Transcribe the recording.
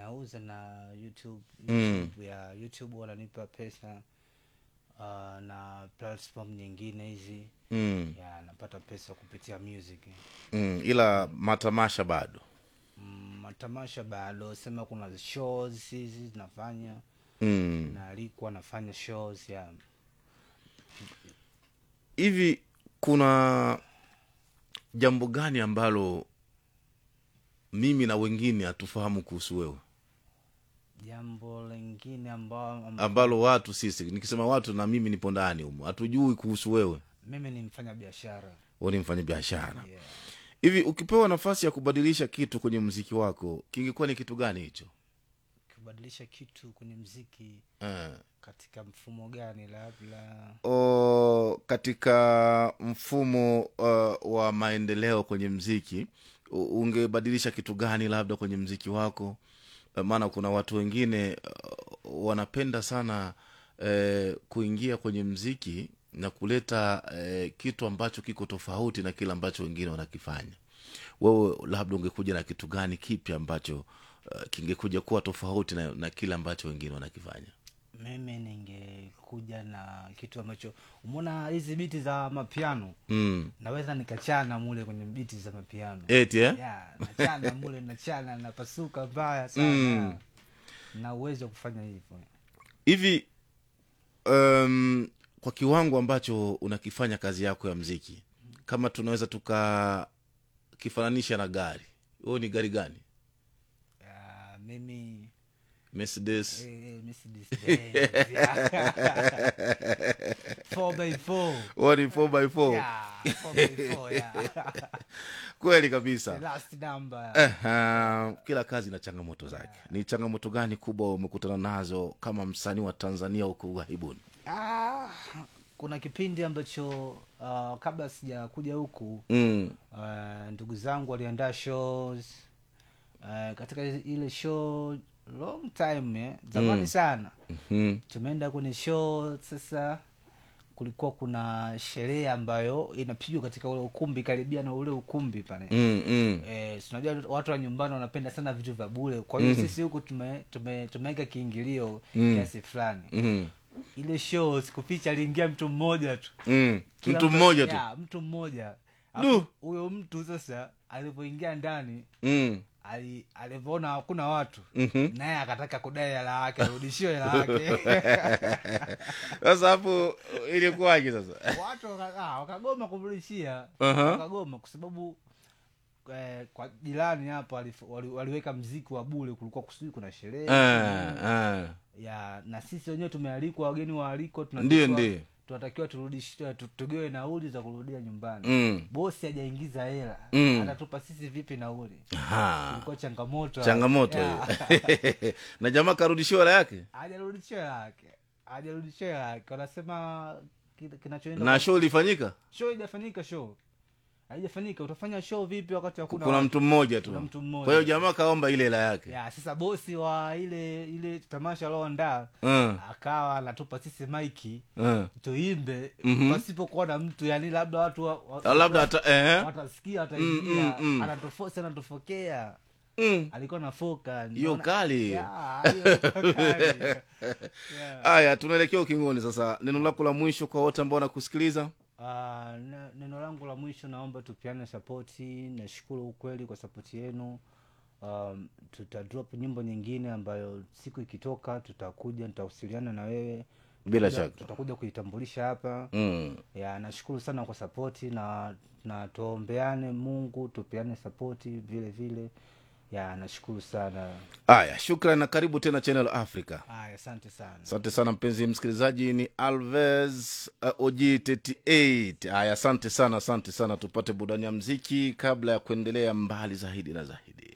nauza na youtube, Mm. YouTube ya youtube wananipa pesa uh, na platform nyingine hizi mm. ya napata pesa kupitia music Mm. ila matamasha bado Mm, matamasha bado sema kuna shows hizi zinafanya mm. naalikwa nafanya shows ya hivi kuna jambo gani ambalo mimi na wengine hatufahamu kuhusu wewe jambo lingine ambao amb- ambalo watu sisi nikisema watu na mimi nipo ndani humo hatujui kuhusu wewe mimi ni mfanya biashara wewe ni mfanya biashara yeah. hivi ukipewa nafasi ya kubadilisha kitu kwenye mziki wako kingekuwa ni kitu gani hicho kubadilisha kitu kwenye mziki eh. katika mfumo gani labda o, katika mfumo uh, wa maendeleo kwenye mziki u- ungebadilisha kitu gani labda kwenye mziki wako Eh, maana kuna watu wengine uh, wanapenda sana eh, kuingia kwenye mziki na kuleta eh, kitu ambacho kiko tofauti na kile ambacho wengine wanakifanya wewe labda ungekuja na kitu gani kipi ambacho uh, kingekuja kuwa tofauti na, na kile ambacho wengine wanakifanya mimi ningekuja na kitu ambacho umeona hizi biti za mapiano mm. naweza nikachana mule kwenye biti za mapiano eti eh? yeah, nachana mule nachana napasuka mbaya sana Mm. na uwezo wa kufanya hivyo hivi um, kwa kiwango ambacho unakifanya kazi yako ya mziki kama tunaweza tukakifananisha na gari huo ni gari gani yeah, mimi mercedes eh, Mercedes Benz, yeah. 4x4 huo ni 4x4 yeah, 4x4 yeah. kweli The kabisa last number Aha, kila kazi ina changamoto zake ni changamoto gani kubwa umekutana nazo kama msanii wa tanzania huko ughaibuni ah, kuna kipindi ambacho uh, kabla sijakuja huku mm. uh, ndugu zangu waliandaa shows uh, katika ile show long time eh, zamani Mm. sana mm. tumeenda kwenye show sasa kulikuwa kuna sherehe ambayo inapigwa katika ule ukumbi karibia na ule ukumbi pale mm, mm. Eh, si unajua watu wa nyumbani wanapenda sana vitu vya bure kwa hiyo Mhm. sisi huku tume, tume, tumeweka kiingilio Mm. kiasi fulani mm. ile show sikuficha aliingia mtu mmoja tu mm. Kila mtu mmoja tu ya, mtu mmoja Du. Alafu huyo mtu sasa alivyoingia ndani mm. ali- alivyoona hakuna watu Mhm. naye akataka kudai hela yake arudishiwe hela yake sasa hapo ilikuwaje sasa watu waka- ah, wakagoma kumrudishia Aha. wakagoma kwa sababu eh, kwa jirani hapo alif- wali, waliweka mziki wa bule kulikuwa kusudi kuna sherehe Ah, ah. ya na sisi wenyewe tumealikwa wageni waalikwa Ndiyo, tunatakiwa- ndiyo. tunatakiwa turudishiwe tu- tugewe nauli za kurudia nyumbani Mm. bosi hajaingiza hela Mm. atatupa sisi vipi nauli Aha. ilikuwa changamoto changamoto Ya. hiyo na jamaa karudishiwa hela yake hajarudishiwa hela yake hajarudishiwa hela yake wanasema kile kinachoenda na show ilifanyika show haijafanyika show haijafanyika utafanya show vipi wakati hakuna kuna watu? mtu mmoja tu Kuna mtu mmoja. kwa hiyo jamaa kaomba ile hela yake ya sasa bosi wa ile ile tamasha alioandaa Mm, akawa anatupa sisi maiki mm. tuimbe Mhm. pasipokuwa na mtu yani labda watu wa, wa, Ah, labda hata eh? watasikia Mm, wataingia mm, mm. anatofosi anatofokea Mm. alikuwa na foka hiyo Niona- kali Ya, hiyo ilikuwa kali. Yeah. haya tunaelekea ukingoni sasa neno lako la mwisho kwa wote ambao wanakusikiliza Ah, ne- neno langu la mwisho naomba tupiane sapoti nashukuru ukweli kwa sapoti yenu um, tutadrop nyimbo nyingine ambayo siku ikitoka tutakuja nitawasiliana na wewe Bila Tutakuja- shaka. tutakuja kuitambulisha hapa mm. ya nashukuru sana kwa sapoti na na tuombeane mungu tupeane sapoti vile vile ya nashukuru sana haya shukran na karibu tena channel africa aya asante sana asante sana mpenzi msikilizaji ni alves uh, og 38 haya asante sana asante sana tupate burudani ya mziki kabla ya kuendelea mbali zaidi na zaidi